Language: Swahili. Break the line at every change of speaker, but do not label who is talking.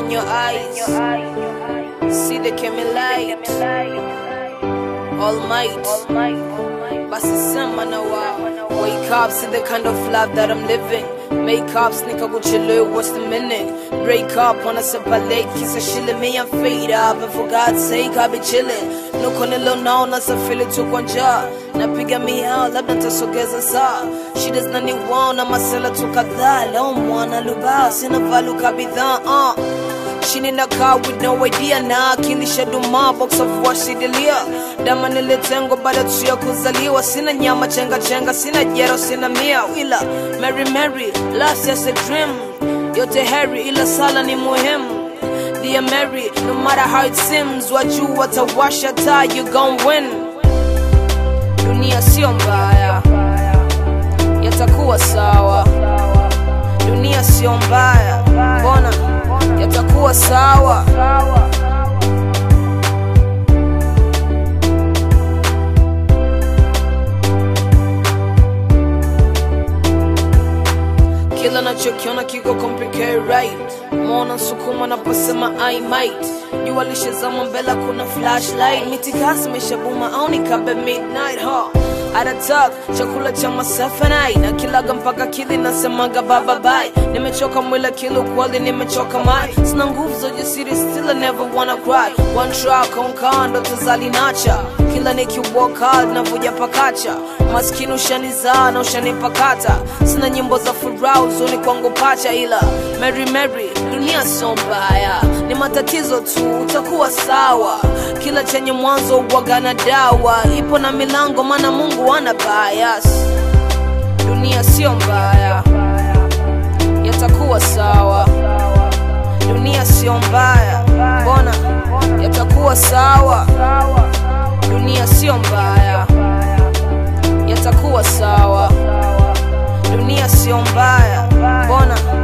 in your eyes. See the camel light. All might. Basi sema na wao. Wake up, see the kind of life that I'm living. Make up, sneak up with your love, what's the meaning? Break up, wanna separate, kiss a shilling me and fade up. And for God's sake, I'll be chilling. No konelo naona safili tu kwa njaa napiga miao labda ntasogeza saa shida zinaniwaona masela tu kadhaa leo mwana lubao sina valuka bidhaa uh. Shini na car with no idea na akili shaduma box of wash sidilia dama nilitengwa baada tu ya kuzaliwa sina nyama chenga chenga sina jero sina mia ila Mary Mary last year's a dream yote heri ila sala ni muhimu Dear Mary, no matter how it seems, wajuu watawasha taa, you gon' win. Dunia sio mbaya, yatakuwa sawa. Dunia sio mbaya, mbona yatakuwa sawa. kila nachokiona kiko complicated right mona nsukuma naposema i might jua lishezama mbele kuna flashlight mitikasi imeshabuma au nikabe midnight huh? atatak chakula cha masafanai na kilaga mpaka kili nasemaga bababai nimechoka mwila kilo kweli nimechoka mai sina nguvu za ujasiri still I never wanna cry one try konkaa ndo tuzalinacha kila nikiwalk hard navuja pakacha maskini ushanizaa na ushanipakata sina nyimbo za furaha uzuni kwangu pacha ila Mary Mary dunia sio mbaya ni matatizo tu utakuwa sawa kila chenye mwanzo uwaga na dawa ipo na milango maana Mungu ana bias dunia sio mbaya yatakuwa sawa dunia sio mbaya mbona yatakuwa sawa dunia sio mbaya yatakuwa sawa dunia sio mbaya mbona